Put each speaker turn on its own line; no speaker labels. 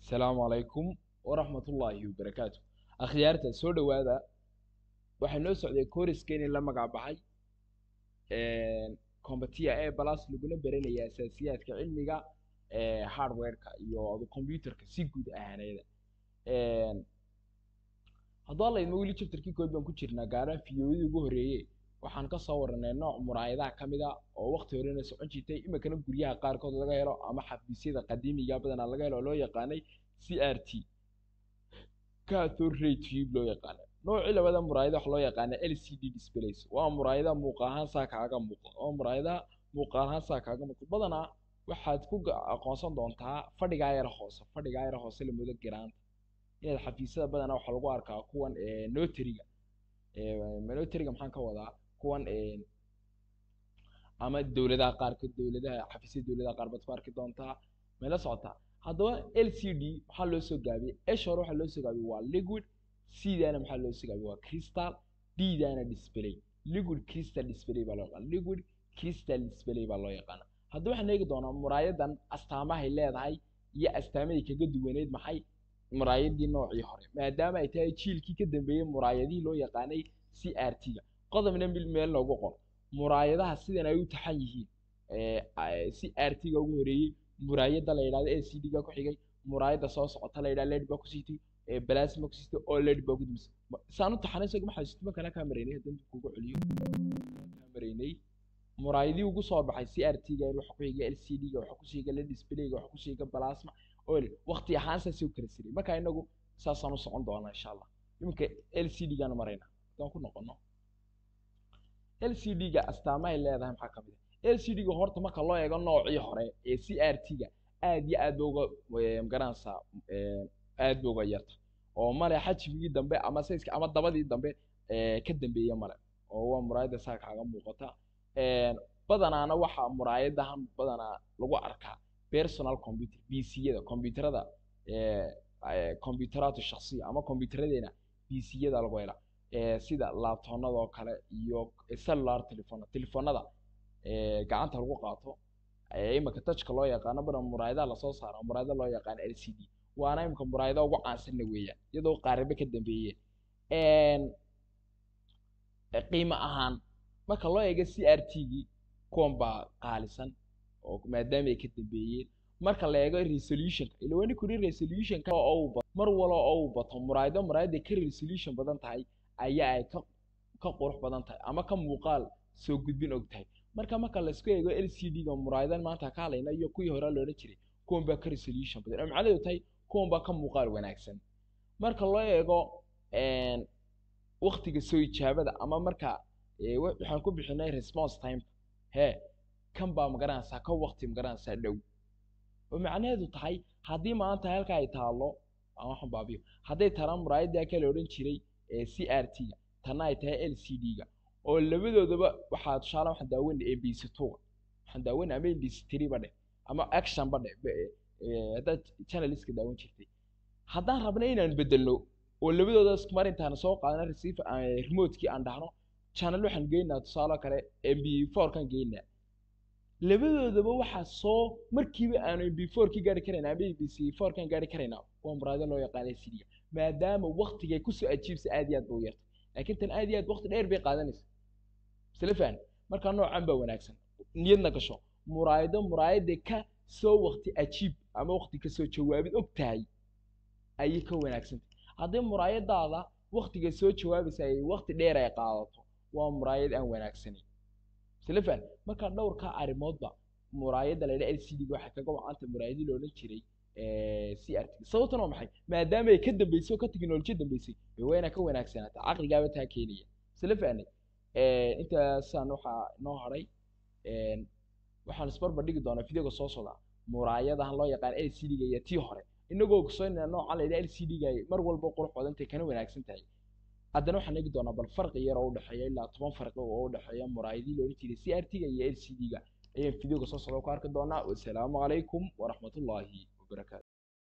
asalaamu calaykum waraxmatullaahi wabarakaatu akhyaarta soo dhowaada waxaa noo socday kooriskeeni la magac baxay combatia e balas laguna baranaya asaasiyaadka cilmiga hardwareka iyo computerka si guud ahaaneeda hadduu alla idmo weli chapterkii kood baan ku jirnaa gaaraan fiyoodii ugu horreeye waxaan ka soo waranay nooc muraayadaha ka mid a oo waqti horena socon jirtay iminkana guryaha qaarkood laga helo ama xafiisyada qadiimiga badanaa laga helo oo loo yaqaanay c r t cathode ray tube loo yaqaanay noocii labada muraayada waxa loo yaqaana l c d displays waa muraayadaha muuqa ahaan saa kaaga muuqda waa muraayadaha muuqa ahaan saa kaaga muuqda badanaa waxaad ku aqoonsan doontaa fadhigaa yar hoose fadhigaa yar hoose lamoodo garaanta inaad xafiisyada badanaa waxaa lagu arkaa kuwan notariga notariga maxaan ka wadaa kuwan ama dowladaha qaarkood dowladaha xafiisyada dowladaha qaar baad ku arki doontaa mayla socotaa haddaba l c d maxaa loo soo gaabiyey esh hore waxaa loo soo gaabiyey waa liquid c-daana maxaa loo soo gaabiyey waa crystal d-daana display liquid crystal display baa loo yaqaana liquid crystal display baa loo yaqaana haddaba waxaan eegi doonaa muraayadan astaamahay leedahay iyo astaamahay kaga duwaneyd maxay muraayadii noocii hore maadaama ay tahay jiilkii ka dambeeyey muraayadihii loo yaqaanay c r t-ga qodobna meel loogu qor muraayadaha sidan ay u taxan yihiin c r t-ga ugu horeeyey muraayada la yidhahdo l c d-ga ku xigay muraayada soo socota la yidhahdo led baa ku siitay plasma ku siitay oo led baa ku dumisay saan u taxanay isaga maxaa siitay markana kaa maraynay haddaan dib kugu celiyo kaa maraynay muraayadii ugu soo baxay c r t-ga waxa ku xigay l c d-ga waxa ku siiga led display-ga waxa ku siiga plasma oo waqti ahaan saasay u kala siray marka inagu saasaan u socon doonaa insha allah iminka l c d-gaanu maraynaa haddaan ku noqono l c d-ga astaamahay leedahay maxaa ka mid a l c d-ga horta marka loo eego noocii hore ee c r t-ga aad iyo aad ba uga magaranaysaa aad ba uga yarta oo male xajmigii dambe ama sayska ama dabadii dambe ka dambeeya male oo waa muraayada saa kaaga muuqata badanaana waxa muraayadahan badanaa lagu arkaa personal computer b c-yada computerada computeratu shaksiya ama computeradeenna b c-yada lagu helaa sida laabtoonada oo kale iyo cellular telephone telefoonada gacanta lagu qaato iminka touchka loo yaqaano badan muraayadaha lasoo saaro muraayada loo yaqaano l c d waana iminka muraayada ugu caansanna weeyaan iyadoo qaaribe ka dambeeyeen qiimo ahaan marka loo eego c r t-gii kuwan baa qaalisan oo maadaama ay ka dambeeyeen marka la eego resolutionka ila wani kuri resolutionka oo mar walo oo uu bato muraayado muraayada ka resolution badan tahay ayaa ay ka ka qurux badan tahay ama ka muuqaal soo gudbin og tahay marka marka laisku eego l c d-ga muraayadan maanta ka hadlayna iyo kuwii hore loodhan jiray kuwan baa ka resolution badan oo macnaheedu tahay kuwan baa ka muuqaal wanaagsan marka loo eego waktiga soo ijaabada ama marka waxaan ku bixinay response time he kan baa magaranaysaa ka wakti magaranaysaa dhow oo macnaheedu tahay haddii maanta halka ay taalo aan waxaan baabiyo hadday talaan muraayaddaa kale odhan jiray c r t-ga tanna ay tahay l c d-ga oo labadoodaba waxaa tusaale waxaan daawanay m b c two-ga waxaan daawanay ama m b c three ba dheh ama action ba dheh haddaad channeliska daawan jirtay haddaan rabna inaan bedelno oo labadooda iskumar intaan soo qaadana receive remote-kii aan dhahno channel waxaan geynaa tusaale kale m b four kan geynaa labadoodaba waxaa soo markiiba aanu m b four ki gaari karayna ama m b c four kan gaari karaynaa waa muraado loo yaqaana cd-ga maadaama waktigay kusoo ajiibsa aad iyo aad ba u yarta laakiin tan aad iyo aad wakti dheer bay qaadanaysa isla fahan markaa noocan baa wanaagsan niyadna gasho muraayado muraayada ka soo wakti ajiib ama wakti kasoo jawaabid og tahay ayay ka wanaagsantay haddii muraayadaada waktiga soo jawaabaysa ay wakti dheer ay qaadato waa muraayad aan wanaagsanayn isla fahan markaa dhowrkaa arrimoodba muraayada layidha l c d-ga waxay kaga wacanta muraayadii loodhan jiray c r t sababtan waa maxay maadaama ay ka dambeysay oo ka teknolojiya dambeysay waa inaa ka wanaagsanaata caqligaaba taa keenaya isla fahnay intaasaan waxaa inoo haray waxaan isbarbar dhigi doonaa videoga soo socda muraayadahan loo yaqaan l c d-ga iyo tii hore inagoo ogsoonayna noocan layidhaha l c d-ga mar walba qurux badantay kana wanaagsan tahay haddana waxaan eegi doonaa bal farqi yar oo udhexeeya ilaa toban farqi oo udhexeeya muraayadii loola jiray c r t-ga iyo l c d-ga ayaan videoga soo socda ku arki doonaa wasalaamu calaykum waraxmatullaahi wabarakaatu